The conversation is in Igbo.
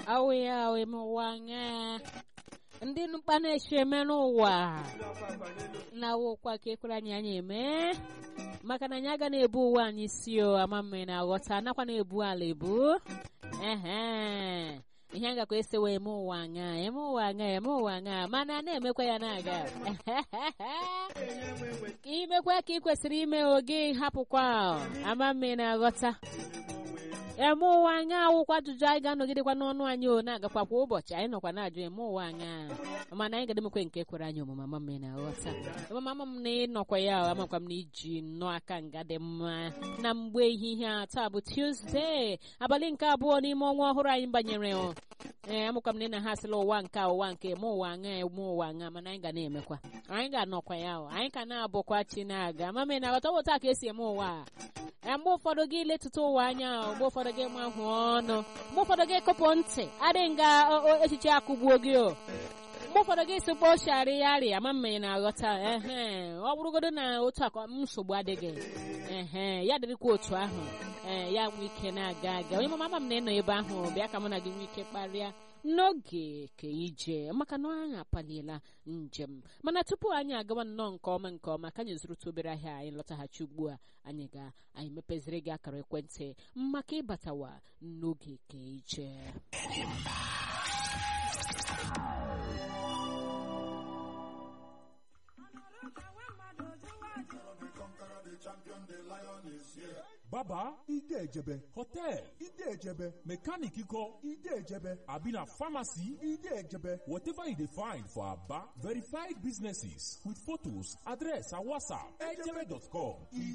awe awe mụwanya ndị mkpa na-eche eme n'ụwa na-awụkwa ka ekwere anyị anya eme maka na anyị aga na-ebu ụwa anyị si o ama mmiri na-aghọta nakwa na-ebu ala ebu ehe ihe a gakwa ese wee eme ụwa anya eme ụwa anya eme ụwa anya mana a na-emekwa ya na-aga ka imekwa ka ị kwesịrị ime oge hapụkwa ama mmiri na-aghọta eme ụwa anya awụkwa ajụjụ anyị ga-anọgidekwa n'ọnụ anyị o na-agakwa kwa ụbọchị anyị nọkwa na-ajụ eme ụwa anya mana anyị ga-edemekwe nke kwere anyị omume ama mmiri na-aghọta amama m na ịnọkwa ya amakwa m na iji nnọọ aka nga dị mma na mgbe ehihie a taa bụ Tuesday abalị nke abụọ n'ime ọnwa ọhụrụ anyị banyere ee amụkwa m na ị na ha asịla ụwa nke ụwa nke eme ụwa anya eme ụwa anya mana anyị ga na-emekwa anyị ga-anọkwa ya o anyị ka na-abụkwa chi na-aga ama mmiri na-aghọta ọ bụ taa ka esi eme ụwa a mgbe ụfọdụ gị letụta ụwa anya mgbe ụfọdụ gị mahụ ọnụ mgbe ụfọdụ gị kụpụ ntị adịghị nga echiche akụgbuo gị o mgbe ụfọdụ gị si kpochara ya arịa ama mmiri na-aghọta ehe ọ bụrụgodo na otu akwa nsogbu adịghị ehe ya dịrịkwa otu ahụ ee ya nwee ike na-aga aga onye mama m na ịnọ ebe ahụ bịa ka mụ na gị nwee ike kparịa n'oge ka ije maka na anyị apaliela njem mana tupu anyị agawa nnọọ nke ọma nke ọma ka anyị zụrụta obere ahịa anyị lọtaghachi ugbu a anyị ga anyị mepeziri gị akara ekwentị maka ịbatawa n'oge ka ije baba ide ejebe hotel ide ejebe mechanic iko ide ejebe abi na pharmacy ide ejebe whatever you dey find for aba verified businesses with photos address and whatsapp ejebe.com